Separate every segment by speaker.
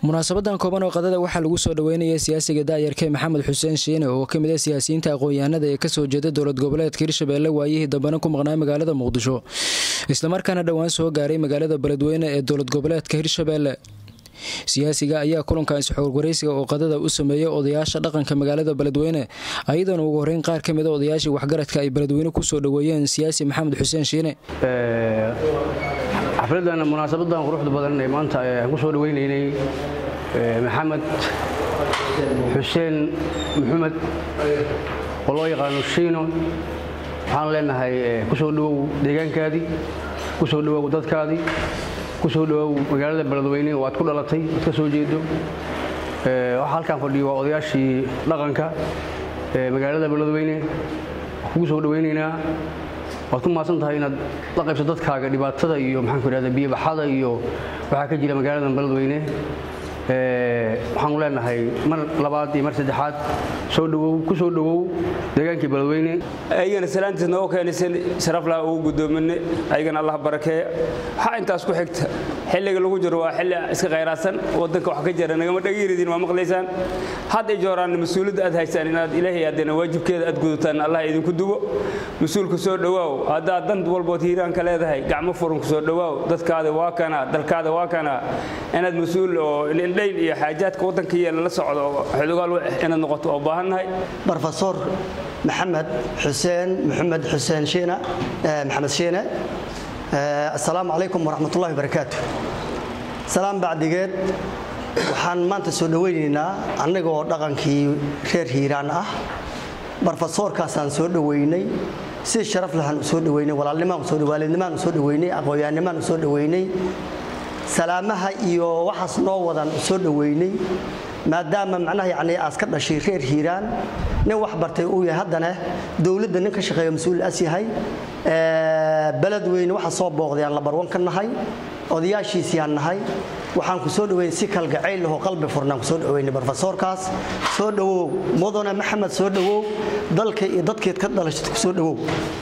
Speaker 1: munaasabadan kooban oo qadada waxaa lagu soo dhaweynaya siyaasiga daayarke maxamed xuseen shiine oo ka mid ah siyaasiyiinta aqoon-yahanada ee kasoo jeeda dowlad goboleedka hirshabeelle waayihii dambena ku maqnaa magaalada muqdisho islamarkaana dhowaan soo gaaray magaalada beledweyne ee dowlad goboleedka hirshabeelle siyaasiga ayaa kulankan isxoorwaraysiga oo qadada u sameeyay odayaasha dhaqanka magaalada beledweyne ayadoona ugu horeyn qaar ka mida odayaashii waxgaradka ay beledweyne kusoo dhaweeyeen siyaasi maxamed xuseen shiine
Speaker 2: xafladan munaasabadan quruxda badan ee maanta aan ku soo dhaweynaynay maxamed xuseen maxamed oo loo yaqaano shiino waxaan leenahay kusoo dhawow deegaankaadii kusoo dhawow dadkaadii kusoo dhawow magaalada beledweyne oo aad ku dhalatay aad ka soo jeedo waxaa halkaan fadhiyo waa odayaashii dhaqanka ee magaalada beledweyne kugu soo dhaweynaynaa waad ku mahadsan tahay inaad la qaybso dadkaaga dhibaatada iyo maxaan ku idhahda biyobaxada iyo waxaa ka jira magaalada beledweyne waxaanu leenahay mar labaad iyo mar saddexaad soo dhawow ku soo dhawow deegaankii beledweyne
Speaker 3: ayagana salaantiis nooga keenaysan sharaflaha ugu guddoominay ayagana allah barakeeya waxaa intaas ku xigta xilliga lagu jiro waa xilli iska khayraadsan wadanka wax ka jira nagama dhagiridin waa maqlaysaan had ay jooraan mas-uuliyadda aad haysaan inaad ilaahay aadana waajibkeeda aad gudataan allah idinku dubo mas-uulka soo dhawaaw haddaad dan walbood hiiraanka leedahay gacmo furan ku soo dhawaaw dadkaada waa kana dalkaada waa kana inaad mas-uul oo indhayn iyo xaajaadka waddanka yeela la socdo xodogaal inaad noqoto oo baahannahay
Speaker 4: brofesor maxamed xuseen maxamed xuseen shiina maxamed shiine assalaamu calaykum waraxmatullahi wabarakaatu salaam bacdigeed waxaan maanta soo dhowaynaynaa annagoo dhaqankii reer hiiraan ah brofesoorkaasaan soo dhoweynay si sharaf lahaan u soo dhoweynay walaalnimaan usoo waalidnimaan u soo dhoweynay aqoonyahannimaan u soo dhoweynay salaamaha iyo waxaas noo wadan u soo dhoweynay maadaama macnaha yacni aas ka dhashay reer hiiraan nin wax bartay uu yahay haddana dowladda nin ka shaqeeya mas-uul as yahay beledweyne waxa soo booqdayaan labarwan ka nahay odayaashiisiyaan nahay waxaan ku soo dhoweynay si kalgacayl lahoo qalbi furnaan ku soo dhoweynay brofesoorkaas soo dhowow mudane maxamed soo dhowow dalka iyo dadkeed ka dhalashay ku soo dhowow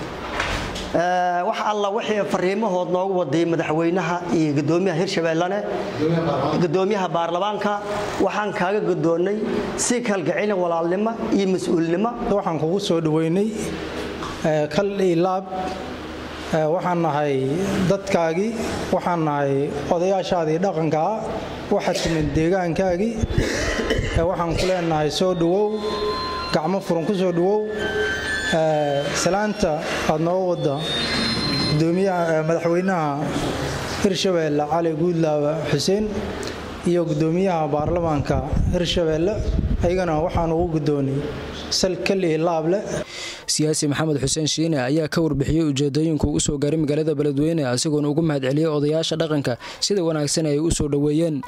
Speaker 4: wax alla wixii fariimahood noogu waday madaxweynaha iyo gudoomiyaha hirshabeellane gudoomiyaha baarlamaanka waxaan kaaga gudoonnay si kalgacayl walaalnimo iyo mas-uulnimo
Speaker 5: waxaan kugu soo dhoweynay kal iyo laab waxaan nahay dadkaagii waxaan nahay odayaashaadii dhaqankaa waxaad timid deegaankaagii waxaan ku leenahay soo dhowow gacmo furan ku soo dhowow salaanta aad noo wadda madaxweynaha hirshabeelle cali guudlaawe xuseen iyo gudoomiyaha baarlamaanka hirshabeelle ayagana waxaan ugu gudoonay sal kalihi laable
Speaker 1: siyaasi maxamed xuseen shiine ayaa ka warbixiyey ujeedooyinka u soo gaaray magaalada beledweyne isagoona ugu mahadceliyey odayaasha dhaqanka sida wanaagsan ay u soo dhoweeyeen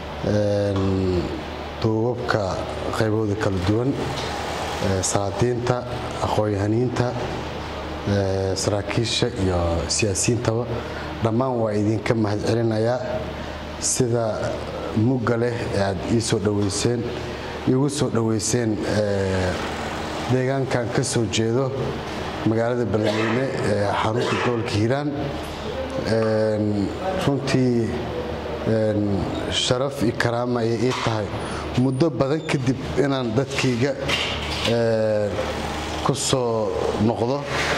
Speaker 6: duubabka qaybooda kala duwan salaadiinta aqoon-yahaniinta saraakiisha iyo siyaasiyiintaba dhammaan waa idinka mahadcelinayaa sida mugga leh ee aad ii soo dhoweyseen iigu soo dhoweyseen deegaankan ka soo jeedo magaalada beledweyne ee xarunta gobolka hiiraan runtii sharaf iyo karaama ayay ii tahay muddo badan kadib inaan dadkayga ku soo noqdo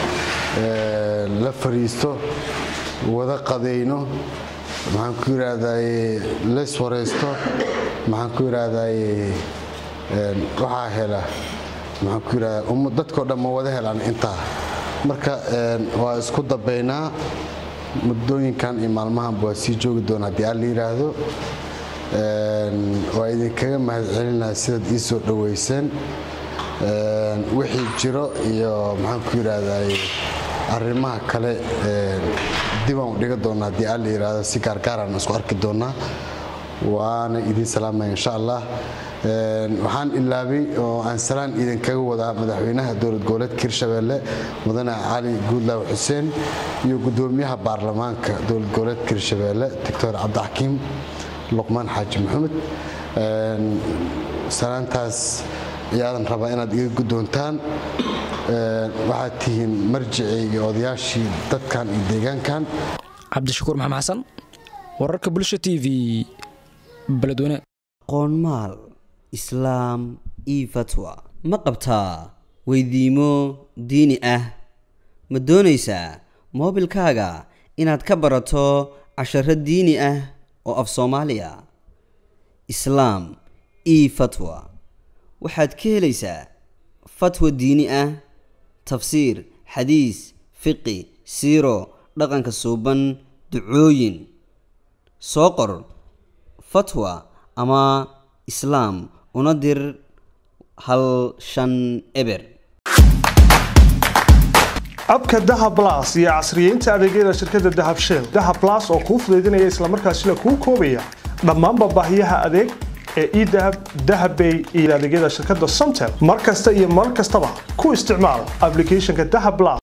Speaker 6: la fariisto wada qadayno maxaan ku yidhaahdaye leys waraysto maxaan ku yidhaahdaye waxaa hela maxaan ku yidhahdaa dadkao dhan ma wada helaan intaa marka waa isku dabaynaa muddooyinkan iyo maalmahanba waa sii joogi doona haddii aan la yidhaahdo waa idinkaga mahadcelinaya sidaad ii soo dhoweyseen wixii jiro iyo maxaan ku yidhaahdaye arrimaha kale dibaan u dhiga doona haddii aan la yidhaahdo si gaargaaraan isku arki doonaa waana idiin salaamaya insha allah waxaan ilaabay oo aan salaan idinkaga wadaa madaxweynaha dowlad goboleedka hirshabeelle mudane cali guudlaawe xuseen iyo gudoomiyaha baarlamaanka dowlad goboleedka hirshabeelle doctor cabdixakiim luqmaan xaaji maxamed salaantaas ayaadan rabaa inaad iga guddoontaan waxaad tihiin marjicii iyo odayaashii dadkan iyo deegaankan
Speaker 1: cabdishakuur maxamed xasan wararka bulsha t v beledweyne
Speaker 7: aqoon maal islaam io fatwa ma qabtaa weydiimo diini ah ma doonaysaa moobilkaaga inaad ka barato casharo diini ah oo af soomaaliya islaam io fatwa waxaad ka helaysaa fatwa diini ah tafsiir xadiis fiqi siiro dhaqanka suuban ducooyin soo qor fatwa ama islaam una dir hal shan eber
Speaker 8: abka dahab las iyo casriyeynta adeegyada shirkadda dahab shell dahab las oo kuu fudaydinaya islamarkaasina kuu koobaya dhammaanba baahiyaha adeeg ee edahab dahabbay iyo adeegyada shirkadda somtel mar kasta iyo mar kastaba ku isticmaal ablicathonka dahab las